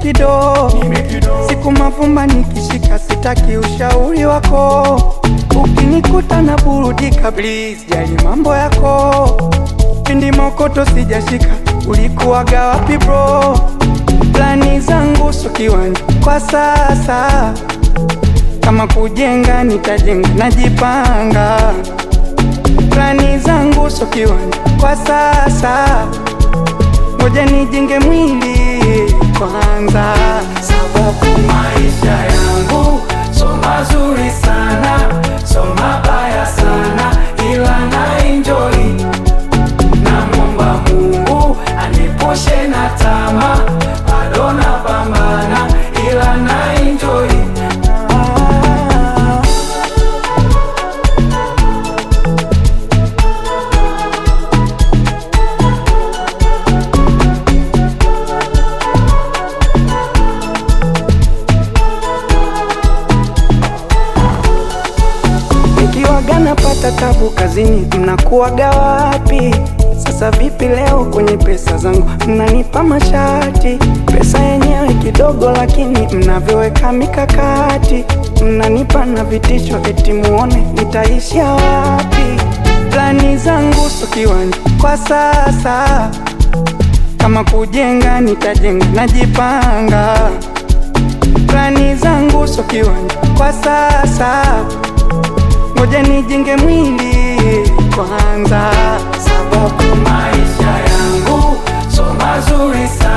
nimekido siku mavumba nikishika, sitaki ushauri wako. Ukinikuta na burudika, please jali mambo yako. Pindi mokoto sijashika, ulikuwaga wapi bro? Plani zangu so kiwanja kwa sasa, kama kujenga nitajenga, najipanga. Plani zangu so kiwanja kwa sasa, ngoja nijenge mwili kwanza, sababu maisha yangu so mazuri sana, so mabaya sana, ila na enjoy. Namwomba Mungu anipushe na tamaa, bado napambana, ila na enjoy. Ah. Nikiwaga napata tabu kazini, mnakuwaga wapi? Sasa vipi leo kwenye pesa zangu mnanipa mashati? Pesa yenyewe kidogo, lakini mnavyoweka mikakati, mnanipa na vitisho, eti muone nitaishia wapi? Plani zangu so kiwanja kwa sasa, kama kujenga nitajenga, najipanga. Plani zangu so kiwanja kwa sasa ngoja nijenge mwili kwanza, sababu maisha yangu so mazuri sana